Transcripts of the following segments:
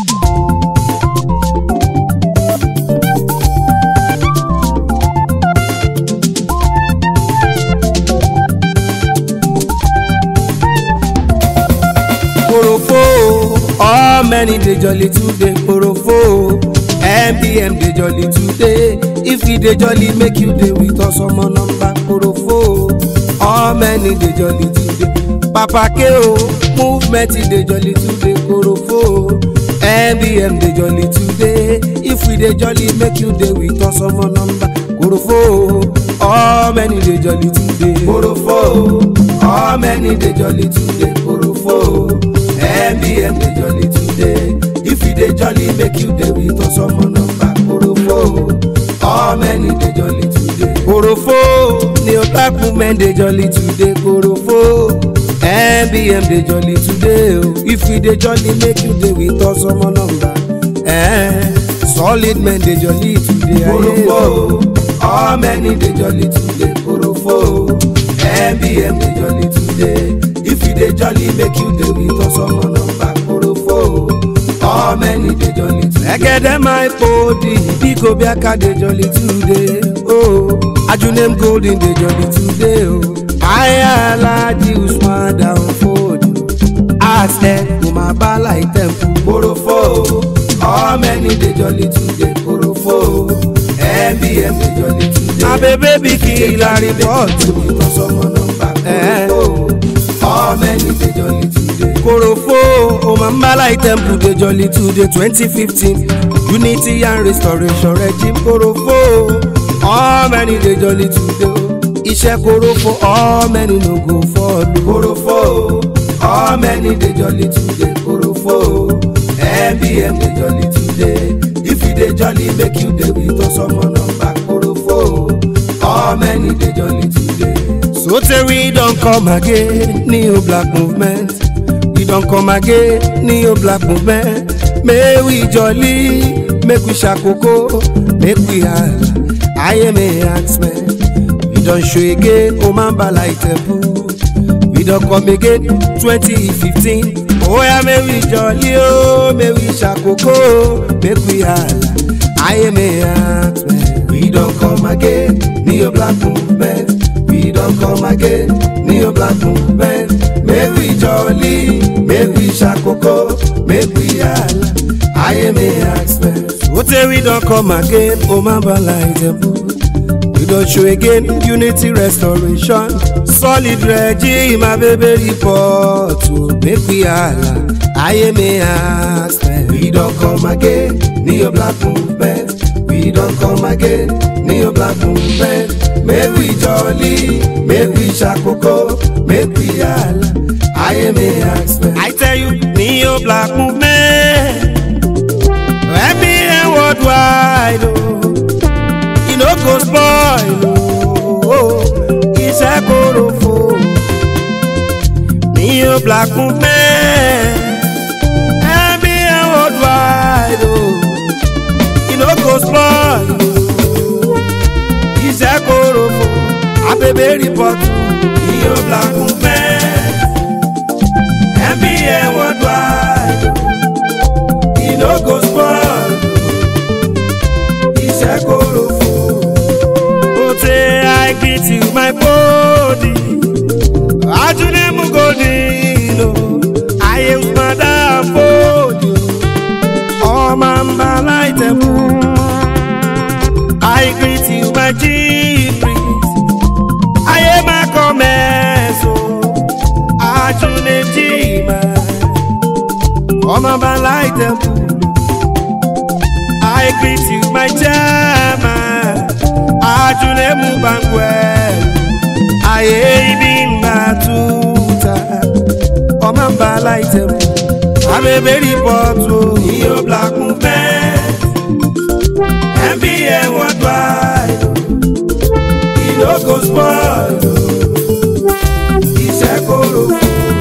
Korofo, all many dey jolly today. Korofo, MBM dey jolly today. If we dey jolly, make you dey with us ọmọ nọmba. Korofo, all many dey jolly today. Papa K.O. movement dey jolly today. Korofo, MBM dey jolly today. If we dey jolly, make you dey with us ọmọ nọmba. Korofo, all many dey jolly today. Korofo, all many dey jolly today. Korofo. MBM dey jolly today. If you dey jolly, make you dey with us ọmọ nọmba Korofo. All many dey jolly today. Korofo ni o black women dey jolly today. Korofo. MBM dey jolly today o. If you dey jolly, make you dey with us ọmọ nọmba. Eh, solid men dey jolly today. Korofo. All many dey jolly today. Korofo. MBM dey jolly today. If you dey jolly, make you dey with us ọmọ nọmba Korofo. All many dey jolly today. Ẹgẹdẹ my body, biko biaka dey jolly today. Oh, Ajunem golden dey jolly today. Oh, Aya Alaji Usman down fold. Ask ẹ kò máa bá láì tẹ̀m̀pù. Korofo. All many dey jolly today. Korofo. MBM dey jolly today. Abebe bí kí ìlà rìpọ́ọ̀tù. Ìtọ́sọ́mọ nọmba Korofo. All many dey jolly today. Korofo Omambala Temple dey jolly today twenty fifteen Unity and Restoration Regime Korofo. All many dey jolly today. Iṣẹ́ Korofo all many no go follow. Korofo all many dey jolly today. Korofo MBM dey jolly today. If you dey jolly make you dey with us ọmọ nọmba Korofo. All many dey jolly today. Soteri don come again, new black movement. We don come again, new black movement. May we jolly, make we shakoko, make we hala. I am a axman. We don show again, Omambala Temple. We don come again, 2015. Oh yeah, may we jolly, oh, may we shakoko, make we hala. I am a axman. We don come again, new black movement. We don come again, new black movement. Make we jolly, make we shakoko, make we hala. I am a axman. Ote we don come again, Omambala Temple. We don show again, unity restoration. Solid regime, my baby report. oh, Make we hala. I am a axman. We don come again, new black movement. We don come again, new black movement. Make we jolly, make we shakoko, make we hala. I am a axman. I tell you, new black movement. MBN worldwide, oh, e no go spoil, oh, iṣẹ́ Korofo. New black movement. MBN worldwide, oh, e no go spoil, oh, iṣẹ́ Korofo. Abebe report, new black movement. MBN worldwide, oh, e no go spoil, oh, iṣẹ́ Korofo. Ote I greet you my body. Ajunemu godino. Ayé Usmada Fodio. Omambala Temple. I greet you my chief priest. Ayé Makomeso. Ajunem Jima. Omambala Temple. I greet you my chairman. Ajunemu Banguel. Ayé ibi mbatuta. Omambala Temple. Abebe report o. Iyo black movement. MBN worldwide. E no go spoil o. Iṣẹ́ Korofo.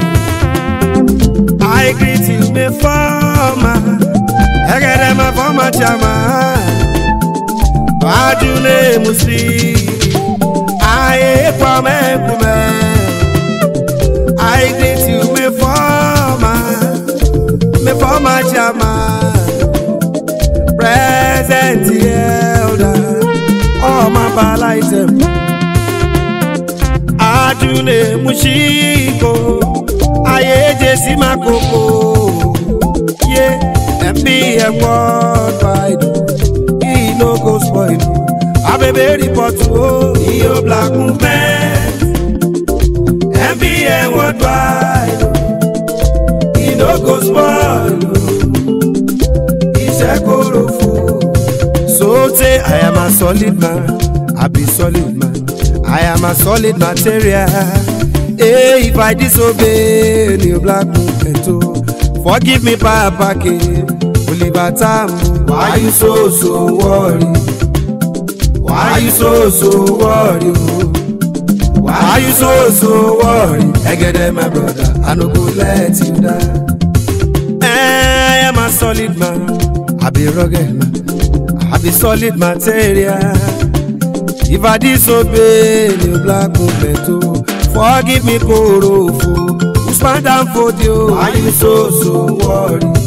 I greet you my former. Ẹgẹdẹ my former chairman. Ajule Muslim. Ayé pọ̀mẹ́kùmẹ́. I greet you my former. My former chairman. mambala item ajune mushiko ayeje simakoko ye mbm worldwide e no go spoil abebe report o iyo black movement mbm worldwide e no go spoil iṣẹ́ kóró fún. so say i am a solid man i be solid man i am a solid material hey if i disobey new black movement o forgive me papa ke oliver tambo why you so so worry why you so so worry o why you so so worry egede my brother i no go let you down. I am a solid man. I be rugged man. I be solid material. If I disobey the black movement, oh, forgive me, Korofo. Usman down for you. Why you so so worried?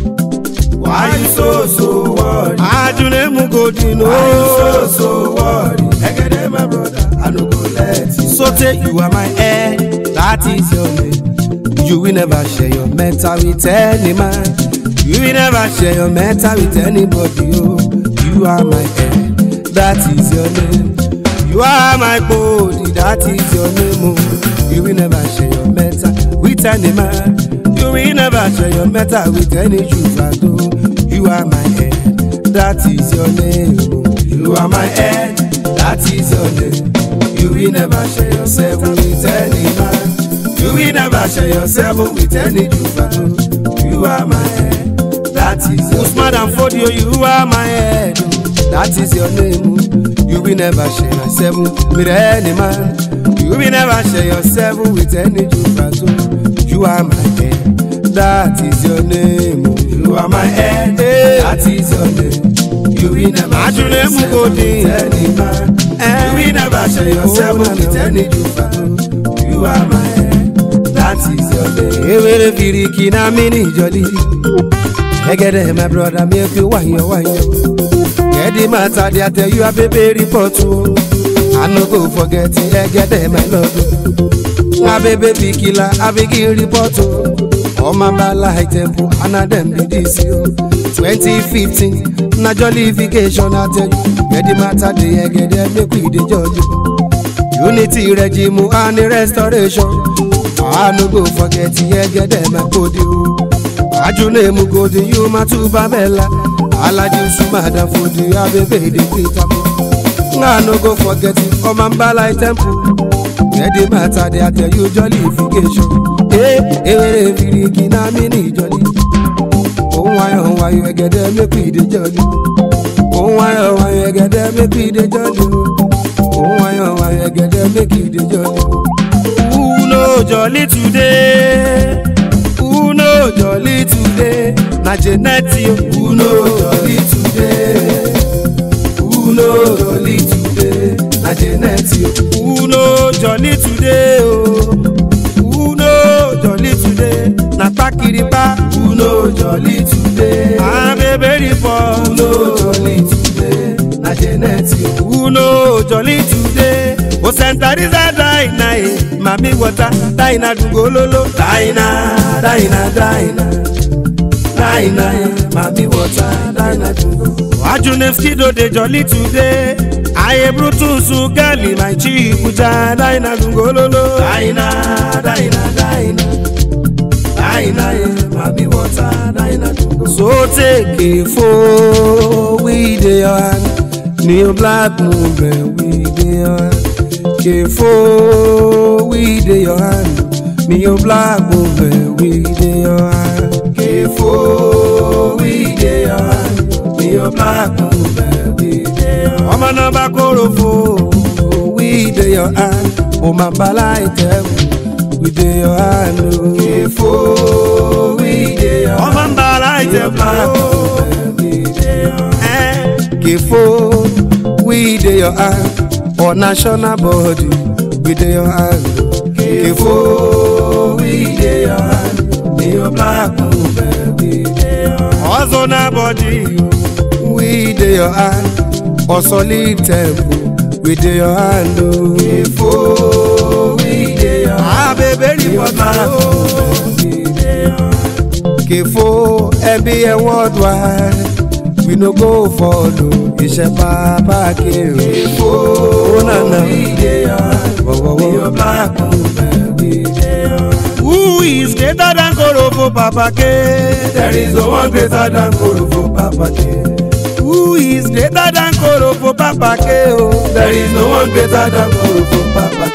Why you so so worried? Ajune Mugodino. Why you so so worried? Egede my brother, I no go let you. So take you are my heir, that is your name. You will never share your mental with any man. You will never share your mental with anybody. Oh, you are my head, that is your name. You are my body, that is your name. Oh, you will never share your mental with any man. You will never share your mental with any troubadour. You are my head, that is your name. Oh, you are my head, that is your name. You will never share yourself with any man. You will never share yourself with any troubadour. You are my head, that is your Usman and Fodio, you are my head. That is your name. You will never share yourself with any man. You will never share yourself with any troubadour. You are my head, that is your name. You are my head, that is your name. You will never share yourself with any man. You will never share yourself with any troubadour. You are my head, that is your name. Ewere firiki na mini jolly. Egede my brother make you wanyo wanyo. Get the matter they tell you a baby report o. I no go forget Egede my love. Na baby big killer I begin report o. Ọmọ bala high tempo and na dem be this o. 2015 na jollification I tell you. Get the matter dey Egede make we dey judge o. Unity regime and restoration. I no go forget Egede my body o. Ajune mu godi you ma tuba bella. Alaji Usumada Fodi Abebe de Peter I no go forget it Omambala temple Where the matter they tell you jollification Eh, ewere firiki na mini jolly Ohun ayọ̀ ohun ayọ̀ ẹ̀gẹ̀dẹ̀ make we dey jolly Ohun ayọ̀ ohun ayọ̀ ẹ̀gẹ̀dẹ̀ make we dey jolly Ohun ayọ̀ ohun ayọ̀ ẹ̀gẹ̀dẹ̀ make we dey jolly Who no jolly today? Who no jolly today? Na Jeneti o. Who no jolly today? Who no jolly today? Na Jeneti o. Who no jolly today o? Who no jolly today? Na Pakiripa. Who no jolly today? Abebe report. Who no jolly today? Na Jeneti o. Who no jolly today? O sentariza daina e, mami water, daina dungololo, daina, daina, daina. Daina, mami water, daina dungo. Ajune skido dey jolly today. Aye brutus gali my chibuja, daina dungololo. Daina, daina, daina. Daina, mami water, daina dungo. So take a four, we dey your hand. New black movement, we dey your hand. Kefo, we dey your hand. Me your black movement, we dey your hand. Kefo, we dey your hand. Me your black movement, we dey your hand. Ọmọ náà bá Korofo, we dey your hand. O máa bá láì tẹ̀ we dey your hand. o. Kefo, we dey your hand. Ọmọ ń bá láì tẹ̀ we dey your hand. Kefo, we dey your hand. For national body, we dey your hand. Kefo, we dey your hand. Dey your black movement, we dey your hand. Ozona body, we dey your hand. For solid temple, we dey your hand o. Kefo, we dey your hand. abebe report o. We dey your hand. Kefo MBN worldwide we no go follow iṣẹ́ bàbá kéré. Kefo, ó nànà. we dey your hand. Wọ́wọ́wọ́. We your black woman, we dey your hand. Who is greater than Korofo Papa K? There is no one greater than Korofo Papa K. Who is greater than Korofo Papa K? Oh. There is no one greater than Korofo Papa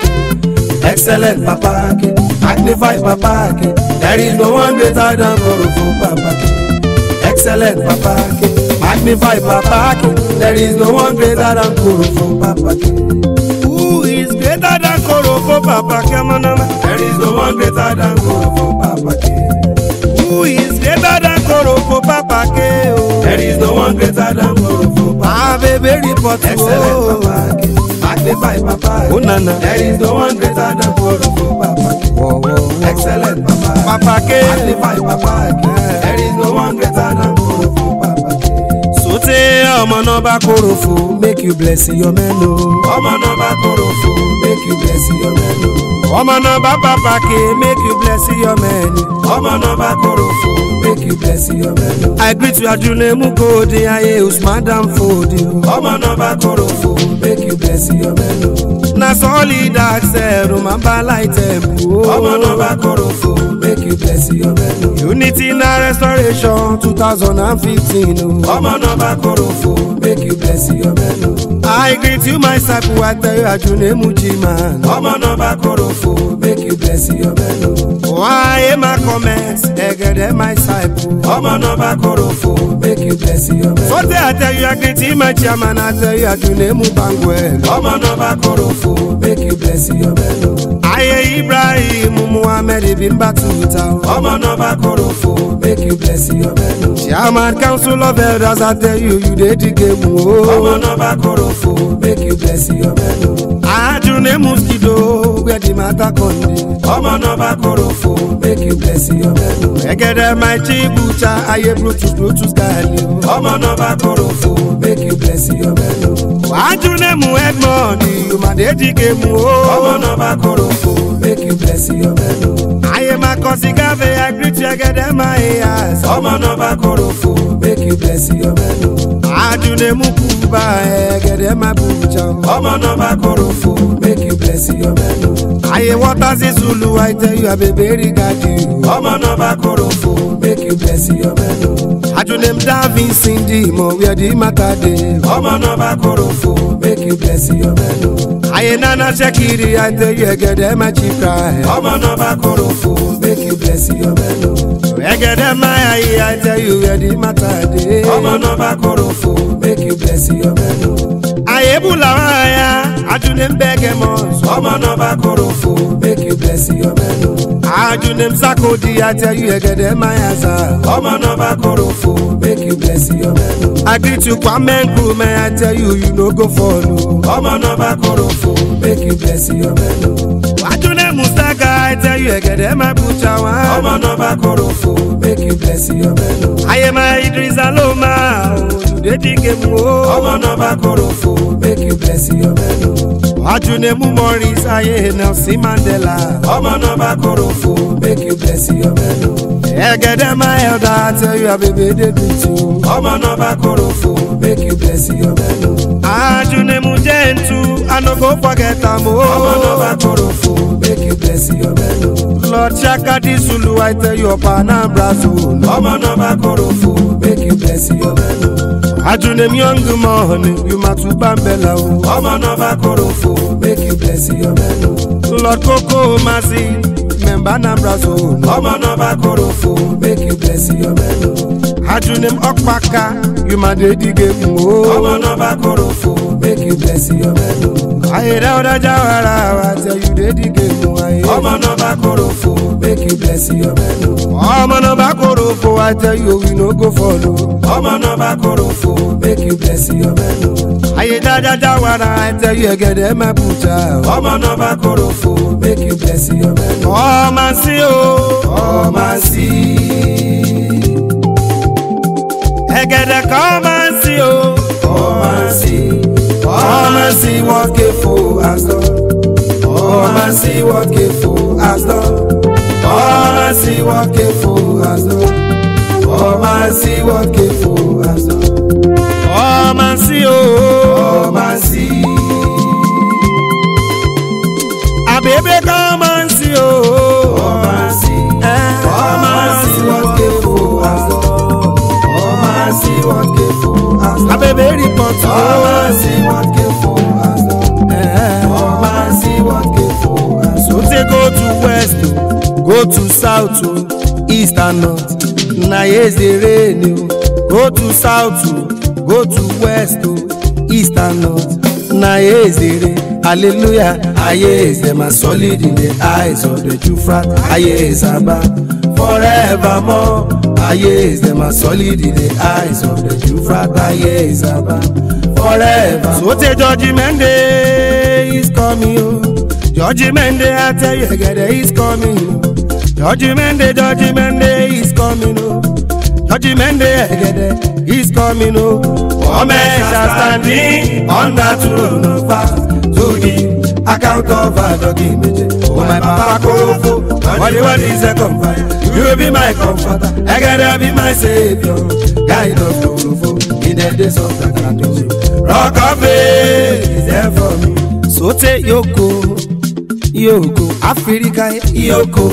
K. Excellent Papa K. Magnified Papa K. There is no one greater than Korofo Papa K. Excellent Papa K. Magnified Papa K. There is no one greater than Korofo Papa K. Who is greater than Korofo Papa K? Manama? There is no one greater than Korofo Papa K. Who is greater than Korofo Papa K? Oh. There is no one greater than Korofo Papa Abebe report Excellent o. Papa K. Magnified Papa K. Oh, nana. There is no one greater than Korofo Papa K. Wọ́wọ́wọ́. Excellent Papa K. Papa K. Magnified Papa K. There is no one greater than Korofo Papa K. Sote ọmọ náà bá Korofo make you bless your men o. Ọmọ náà bá Korofo make you bless your men o. Ọmọ náà bá Papa K make you bless your men. Ọmọ náà bá Korofo make you bless your men o. I greet you Ajunemu Kodi Aye Usman Danfodi o. Ọmọ náà bá Korofo make you bless your men o. Na solid access Romamba Light Temple Ọmọ náà o. bá Korofo make you bless your men o. Unity na restoration two thousand and fifteen o. Ọmọ náà bá Korofo make you bless your men o. I greet you my circle I tell you Ajunemu G-man. Ọmọ náà bá Korofo make you bless your men o. Why my comments Egede my disciple. Ọmọ náà bá Korofo make you bless your men o. Sote I tell you I greet you my chairman I tell you Ajunemu Banguel. Ọmọ náà bá Korofo make you bless your men o. Aye Ibrahim Muhammad Bimba Tuta. Ọmọ náà bá Korofo make you bless your men o. Chairman Council of Elders I tell you you dey dig game Ọmọ o. náà bá Korofo make you bless your men o. Ajunemu Skido where the matter come dey. Ọmọ náà bá Korofo make you bless your men o. Egede my chibucha aye Brutus Brutus Gali o. Ọmọ náà bá Korofo make you bless your men o. Ajunemu Edmond you ma dey dig game Ọmọ o. náà bá Korofo make you bless your men o. Aye Makosi Gave I greet you Egede my ears. Ọmọ náà bá Korofo make you bless your men o. Ajunemu Kuba Egede my bucha o. Ọmọ náà bá Korofo make you bless your men o. Aye Waters Zulu I tell you Abebe Gadi o. Ọmọ náà bá Korofo make you bless your men o. Ajunem Davi Cindy mo where the matter dey. Ọmọ náà bá Korofo make you bless your men o. Aye Nana Shekiri I tell you Egede my chief cry. Ọmọ náà bá Korofo make you bless your men o. Egede my aye I tell you where the matter dey. Ọmọ náà bá Korofo make you bless your men o. Aye Bulawaya Ajunem Begemos. Ọmọ náà bá Korofo make you bless your men o. Ajunem Sakodi I tell you Egede my asa. Ọmọ náà bá Korofo make you bless your men o. I greet you Kwame Nkrumah I tell you you no go follow. Ọmọ náà bá Korofo make you bless your men o. Ajunem Mustaga I tell you Egede my butcher Ọmọ one. náà bá Korofo make you bless your men o. Aye my Idris Aloma o you dey dig game Ọmọ o. náà bá Korofo make you bless your men o. Ajunemu Morris Aye Nelson Mandela. Ọmọ náà bá Korofo make you bless your men o. Egede my elder I tell you Abebe dey greet you. Ọmọ náà bá Korofo make you bless your men o. Ajunemu Gentu I no go forget am Ọmọ náà bá o. Korofo make you bless your men o. Lord Shakadi Zulu I tell you Ọba Anambra zone. Ọmọ náà bá Korofo make you bless your men o. Ajunem young money you matu bambela o. Ọmọ náà bá Korofo make you bless your men o. Lord Koko Masi member Anambra zone. Ọmọ náà bá Korofo make you bless your men o. Ajunem Okpaka you ma dey dig game Ọmọ o. náà bá Korofo make you bless your men o. Ayere ọ̀dọ̀ Jawara I tell you dey dig game o. aye. Ọmọ náà bá Korofo make you bless your men o. ọmọ náà bá Korofo I tell you we no go follow. Ọmọ náà bá Korofo make you bless your men o. Ayé dáadáa Jawara I tell you Egede my butcher. Ọmọ náà bá Korofo make you bless your men o. ọmọ sí o. Ọmọ sí. Egede kan máa ń sí o. Ọmọ sí. ọmọ sí wọ́n ké and see what Kefu has done. Come and see what Kefu has done. Come and see what Kefu has done. Come and see o. Come and see. Abebe come and see o. Come and see. Eh, Come and see what Kefu has done. Come and see what Kefu has done. Abebe report Come o. and see what Kefu has done. Eh. Come and see what Kefu has done. So say go to west o, go to south o, east and north. Na here dey rain o. Go to south o, go to west o, east and north. Na here dey rain. Hallelujah. Aye is them as solid in the eyes of the Jufrat. Aye is above forevermore. Aye is them as solid in the eyes of the Jufrat. Aye is above forever. So say judgment day is coming o. Judgment day I tell you gede is coming o. Judgment day judgment day is coming o. Judgment day gede is coming o. All men shall stand in on that throne of fast to give account of our doggy meje. Oh my papa Korofo, what the what is a comfort? You will be my comforter, I gotta be my savior. Guide of Korofo in the days of the catastrophe. Rock of faith is there for me. Sote yoko yoko Afirika Iyoko,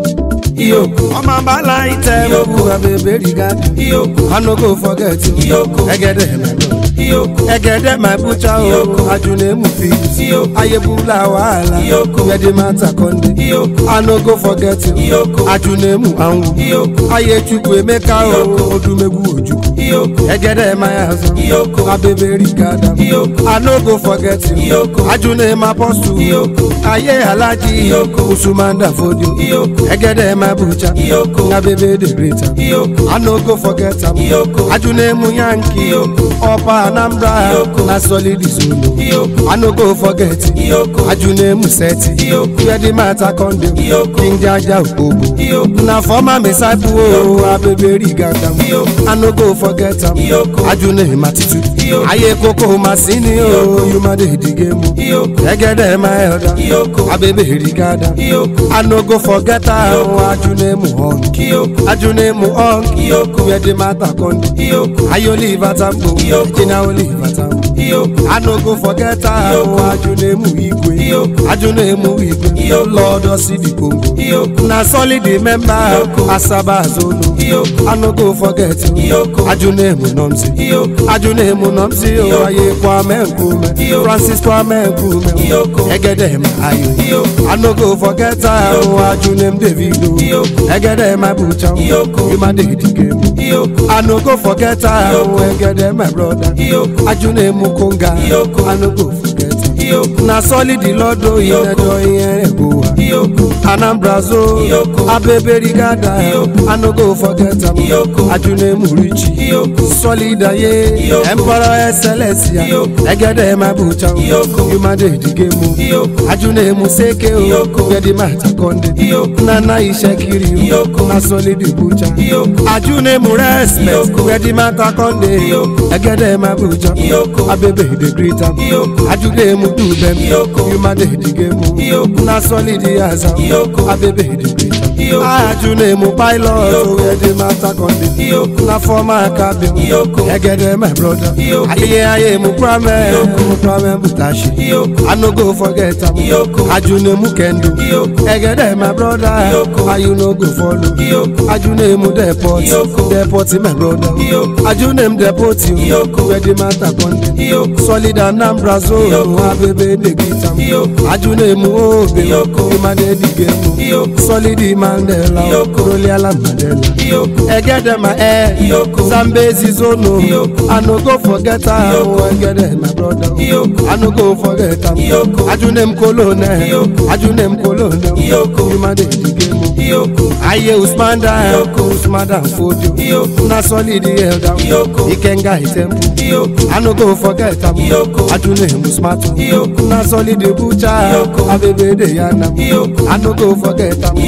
Iyoko, ọmọ abala itẹ Yoko. gbogbo abebe rigadi Iyoko, I no go forget you Yoko. ẹgẹdẹ mẹlọ Iyoko, ẹgẹdẹ my butcher o Yoko. ajunemu fit Yoko. ayebula wahala Yoko. where matter konde Iyoko. I no go forget you Yoko. ajunemu anwu Iyoko. ayechukwu emeka o Yoko. odumegwu ojukwu Iyoko, ẹgẹdẹ my azọ Yoko. abebe rigada Iyoko. I no go forget you Yoko. ajunemu apostle Iyoko. aye alaji Yoko. usumanda fodio Iyoko. ẹgẹdẹ my butcher Iyoko. abebe the greater Iyoko, I no go forget am. Iyoko. Ajunemu Yankee, Iyoko. Ọba Anambra, Iyoko. na solid zulu. Iyoko. I no go forget. Iyoko. Ajunemu Seti, Iyoko. where the matter conde. Iyoko. King Jaja Okpobo. Iyoko. Na former disciple o, Abebe Rigada. Iyoko. I no go forget am. Iyoko. Ajunemu Attitude. Iyoko. Aye koko masini o, Iyoko. you ma dey dige mu. Iyoko. Egede my elder. Iyoko. Abebe Rigada. Iyoko. I no go forget am. Iyoko. Ajunemu Honk. Iyoko. Ajunemu Honk. Iyoko. Where the matter conde. Iyoko, I only Vatambo, Iyoko. Jina only Vatambo. Iyoko, I no go forget her, Iyoko. Ajunemu Igwe, Iyoko. Ajunemu Igwe, Iyoko. Lord Osidi Congo. Iyoko, Na solid member, Iyoko. Asaba Zolo. Iyoko. I no go forget you, Iyoko. Ajunemu Nomsi. Iyoko, Ajunemu Nomsi, Iyoko. o aye Kwame Nkume, Iyoko. Francis Kwame Nkume, Iyoko. Egede Ayo. Iyoko. I no go forget her, Iyoko. Ajunem Davido, Iyoko. Egede my butcher, Iyoko. you ma dey the game. Iyoko, I no go forget her, Iyoko. Egede my brother. Iyoko, Ajunemu Konga, Iyoko. I no go forget her. Iyoko, Na solid Lord o Iyoko. inedo iyen egowa. Iyoko, Anambra zo, Iyoko. Abebe Rigada, Iyoko. I no go forget am. Iyoko. Ajunemu Richi, Iyoko. Solid aye, Iyoko. Emperor Celestia, Iyoko. Egede my butcher, Iyoko. you ma dey the game. Iyoko, Ajunemu Seke o, Iyoko. where the matter conde. Iyoko. Nana Ishekiri o, Iyoko. na solid butcher. Iyoko. Ajunemu respect, Iyoko. where the matter conde. Iyoko. Egede my butcher, Iyoko. Abebe the greater. Iyoko. Ajunemu do them, Iyoko. you ma dey the game. Iyoko. Na solid yaza, Iyoko. Abebe the greater. Iyoko. Ajunemu pilot, Iyoko. where the matter conde. Iyoko. Na former cabin, Iyoko. Egede my brother. Iyoko. Aye aye mu kwame, Iyoko. mu kwame butashi. Iyoko. I no go forget am. Iyoko. Ajunemu kendo. Iyoko. Egede my brother. Iyoko. Why you no go follow? Iyoko. Ajunemu deport. Iyoko. Deport my brother. Iyoko. Ajunem deport you. Iyoko. Where the matter conde. Iyoko. Solid Anambra zone. Iyoko. Abebe de gitam. Iyoko. Ajunemu obe. Iyoko. Imade digemu. Iyoko. Solid Mandela. Iyoko. Roliala Mandela. Iyoko, Egede my air. Iyoko. Zambezi zono. Iyoko. I no go forget am. Iyoko. Egede my brother. Iyoko. I no go forget am. Iyoko. Ajunem kolone. Iyoko. Ajunem kolone. Iyoko. Imade digemu. Iyoko, Aye Usmanda. Iyoko. Usmanda Fodio. Iyoko. Na solid elder. Iyoko. Ikenga Itempu. Iyoko, I no go forget am. Iyoko. Ajunem Usmatu. Iyoko. Na solid butcher. Iyoko. Abebe de yana. Iyoko. I no go forget am. Iyoko.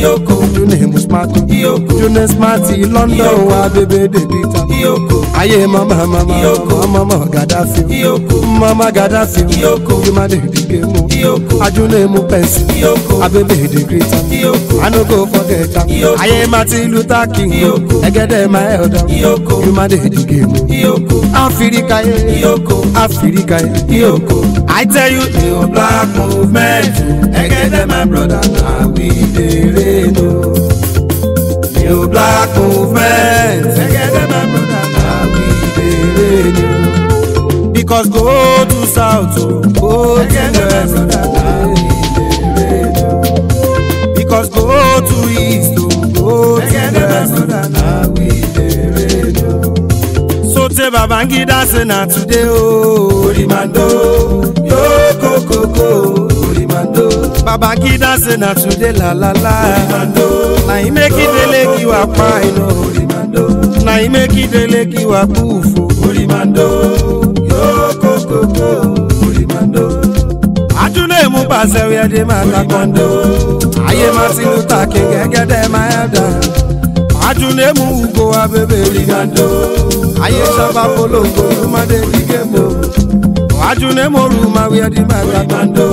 ajunemu smart Iyoko. june smart london Iyoko. wa bebe debita Iyoko. ayé mama mama Iyoko. mama gaddafi Iyoko. mama gaddafi Iyoko. yumade digemu Iyoko. ajunemu pensi Iyoko. abebe degrita Iyoko. i no go forget am Iyoko. ayé martin luther king Iyoko. ẹgẹdẹ my elder Iyoko. yumade digemu Iyoko. afirika ye Iyoko. afirika ye Iyoko. i tell you New black movement. Egede my brother, now we dey reign o. New black movement. Egede my brother, now we dey reign o. because go to south o go to Egede my west brother, now we dey reign o. because go to east o go to Egede my west brother, now we dey reign o. sote babangida say na today o Orimando, yo kokoko, Orimando, babangida say na today la la la Orimando, na him make idele ki wa pa ino Orimando. na him make idele ki wa kúfò Orimando, yo kokoko, Orimando, ajunemu pàṣẹ wíẹdì máa ta kọ́ńdó ayé martin luther king ẹgẹdẹ máa ẹ̀dá ajunemu ugo abebe rigando ayé sábà polongo yomade digemo ajunemu ruma wíẹdì máa ta kọ́ńdó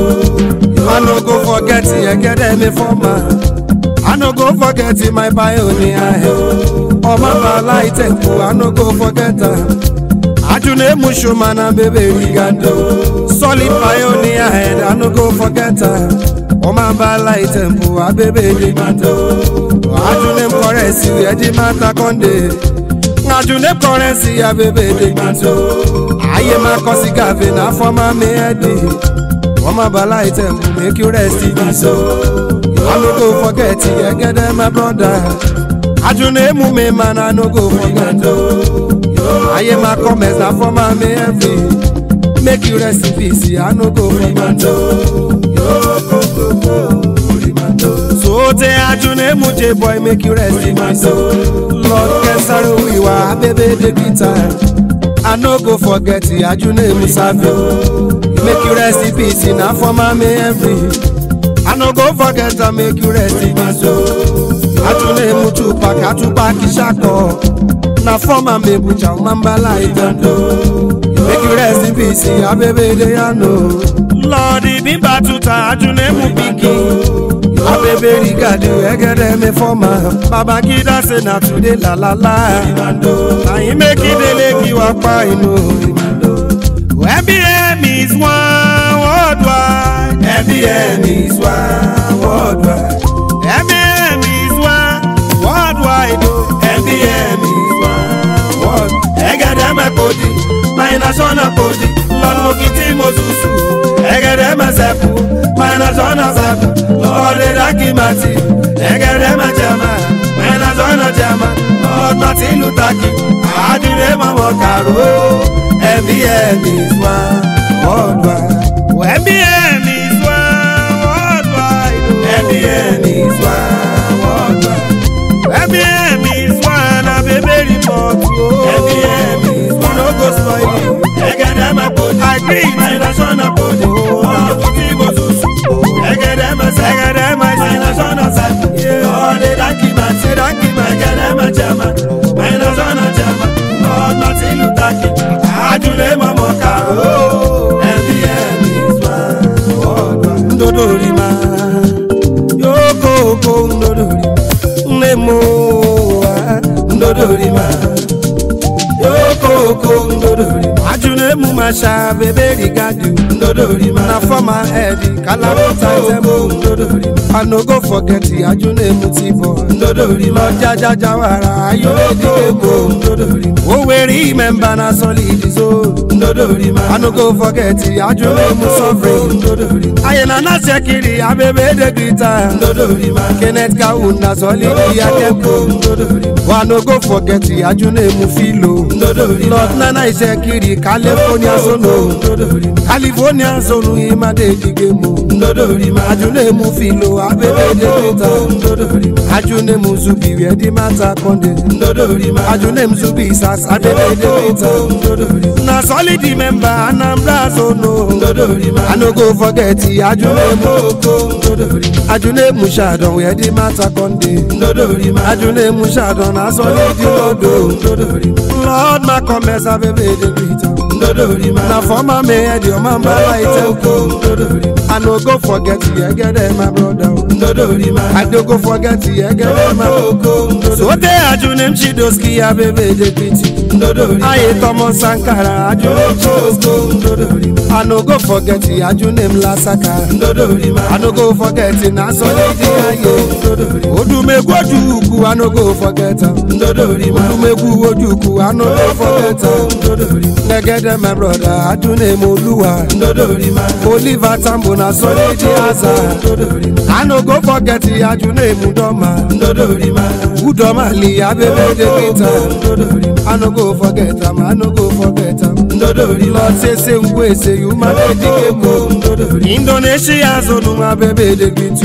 i no go forget ẹgẹdẹ mi fọ́mà i no go forget my pioneer ọmọ bàálà ìtẹ̀kù i no go forget am. Ajunemu Shumana baby Rigando Solid pioneer head I no go forget her Oma Bala Itempo a baby Rigando Ajunem currency Eji Mata Konde Ajunem currency a baby Rigando Aye ma kosi gave na former me edi Oma Bala Itempo make you rest in peace oh. I no go forget Egede my brother Ajunemu me man I no go forget oh. ayé máa kọ́ mẹ́sà fọ́mà mi ẹ̀fì make you rest in peace i no go forget o. sote ajunemu j boy make you rest in peace o. lord kẹsàrò ìwà abébé dey greet am i no go forget ajunemu savi make you rest in peace na fọ́mà mi ẹ̀fì i no go forget am make you rest in peace o. ajunemu tupac atupac ṣakọ. na former mebucha mambala igando make you rest in peace abebe de yano. lọ́ọ̀dì bíbá tuta ajunemu pikin abebe rigadi ẹgẹdẹ mi fọma babangida say na today lalala ayin mekidele kí wá pa inú. mbm is one worldwide. MBN is one worldwide. mbm is one worldwide. Oh. MBN is one world. Egede me podi, my national podi. Lord Mokiti Mosusu. Egede me sepu, my national sepu. Lord Edakimati. Egede me jama, my national jama. Lord Martin Luther King. Adire Mama Karo. MBN is one worldwide. mbm is one worldwide. Oh. MBN is one worldwide. mbm is one abebe report. Oh. MBN is We no go spoil you. Egede me podi. I agree. My national podi. Lord Mokiti Mosusu. Egede me sepu. Egede me My sepu. national sepu. Lord Edakimati. Egede me jama. My national jama. Lord Martin Luther King. Adure Mama Karo. MBN is one worldwide. ndodorima yokoko ndodorima nnemoa ndodorima yokoko ndodorima ajunemu masha bebe rigadu ndodorima na former head kalakuta tembo ndodorima i no go forget ajunemu tibo ndodorima jajajawara ayodikeko ndodorima oweri member na solid so ndodorima i no go forget ajunemu sovereign ndodorima ayena na sekiri abebe de grita ndodorima kenneth kawu na solid akeko ndodorima wa no go forget ajunemu filo lord nana isekiri california zone california zone imade digemo ajunemu filo abebedebeta ajunemu zubi wedi mata konde ajunemu zubi sas abebedebeta na solid member anambra zone i no go forget ajunemu ajunemu shadon wedi mata konde ajunemu shadon na solid lodo lord makomes abebedebeta na former mayor di ọmọ mbala ite i no go forget yegede my brother i no go forget yegede my sote ajunem chidoski abebedebeti aye tomo sankara ajunem chidoski i no go forget ajunem lasaka i no go forget na solidi aye odumegwu ojukwu i no go forget am odumegwu ojukwu i no go forget am negede my brother ajunem oluwa oliver tambo na solidi aza i no go forget ajunem udoma udoma li abebedebeta i no go forget am i no go forget am lord sese ngwese yumadedikemo indonesia zonu abebedebitu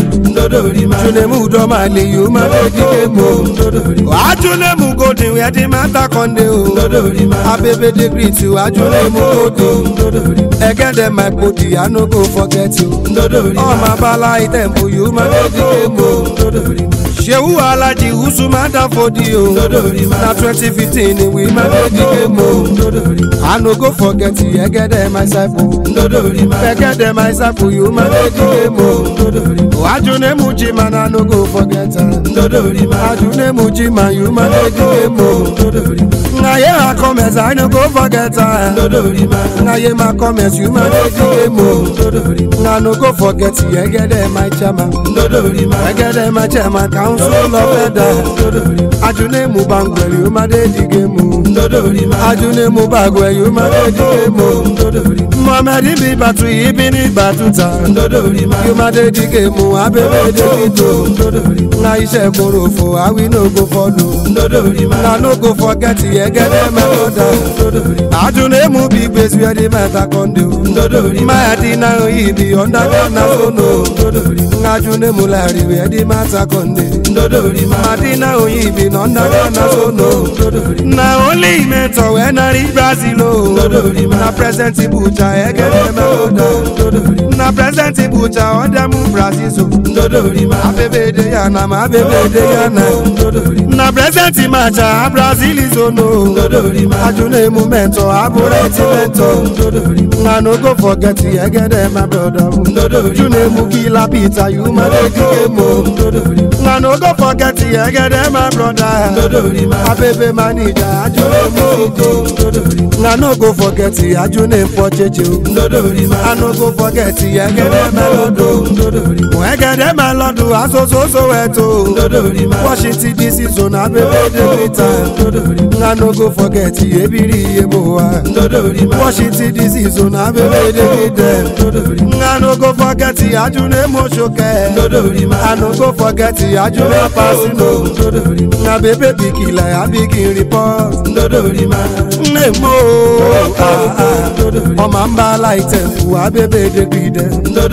junemu udoma li yumadedikemo ajunemu godin wedi mata konde o abebedegritu ajunemu godin egede my body i no go forget you ọmọ abala itempo yumadedikemo sehu alaji usumada fodi o na twenty fifteen we madedikemo i no go forget egede myself o egede myself you madedikemo ajunemu jima na no go forget am ajunemu jima you madedikemo ngaye akomes i no go forget am ngaye makomes you madedikemo nga no go forget egede my chairman egede my chairman council of elder ajunemu bangwere you madedikemo ajunemu bagwere you madedikemo mohammed bi batu ibi ni batuta you madedikemo abebedekito nga iṣẹ́ korofo awi no go follow nga no go forget egede meloda ajunemu bi gbèsè ẹni mẹ́ta kọ́ndé o máyàdí náà ibi ọ̀ndàgánná sóno nga ajunemu láriwe ẹni mẹ́ta kọ́ndé madina oyibi na ọ̀ndàgánná sóno na only mentor wey na reach brazil o na present ibuja egede meloda na present ibuja ọdẹmu brazil so abebede yana ma abebede yana na present macha brazil zono ajunemu mentor abureti mentor nga no go forget egede my brother junemu kila peter you ma dey kemo nga no go forget egede my brother abebe manager ajunemu ogo nga no go forget ajunemu pocheche o i no go forget egede melodo egede melodo asososo weto washington dc zone abebe dey greet nga no go forget ebiri yebo wa washington dc zone abebe dey greet nga no go forget ajunemu soke i no go forget ajunemu pasino nga bebe bikila abigi report nemo ọmọ n bá láìtẹ̀ fún abébé dégbìdẹ.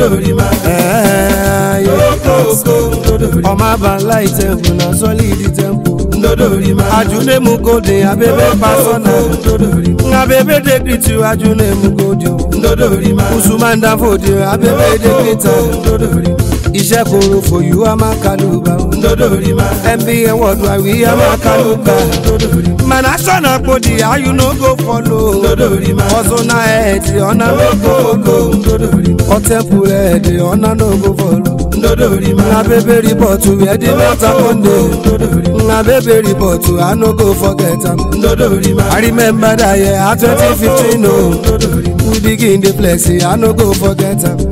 ọmọ bá láìtẹ̀ fún na sọ́lídì tẹ́ḿpù. ajunemu gòdè abébé pásọ́nà. abébé dégbìtì ajunemu gòdè. usumanda fòdè abébé dégbìtà. iṣẹ́ koro for you a máa kálùbà. mbn wọ́ọ̀dù àwí a máa kálùbà. mana sọ̀nà pòdì ayú no go follow. ọ̀sùn náà ẹ̀ẹ́dì ọ̀nà no go go. ọ̀tẹ̀pù ẹ̀ẹ́dì ọ̀nà no go follow. na bebe ripọ̀tù ẹ̀dí mẹ́ta kọ́ndé. na bebe ripọ̀tù i no go forget am. i remember that year at twenty fifteen o. we begin dey flex i no go forget am.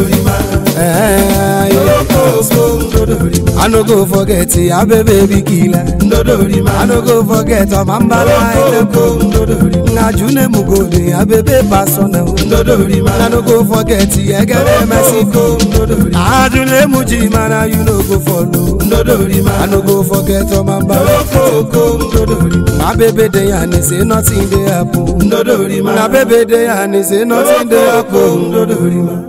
Eh, yeah. I no go forget abebe bikila. I no go forget ọmọ mbala ẹlẹ́kọ̀. Nga june mugode abebe pasona ndodori ma i no go forget egede mexico ndodori ajule muji mana you no go follow ndodori ma i no go forget omamba okoko ndodori my baby dey and say nothing dey happen ndodori ma na baby dey and say nothing dey okoko happen ndodori ma.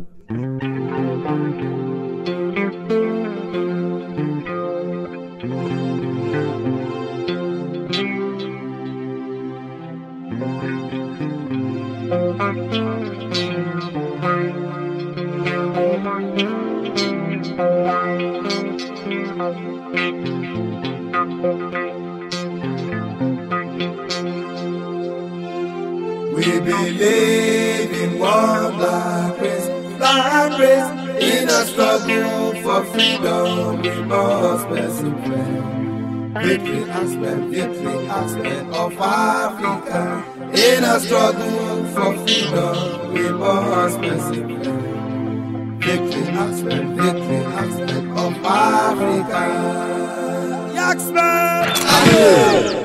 We believe in one black race, black race. In a struggle for freedom, we must persevere. Victory aspect, victory aspect of Africa. In a struggle for freedom, we must persevere. Victory aspect, victory aspect of Africa. Yaxman!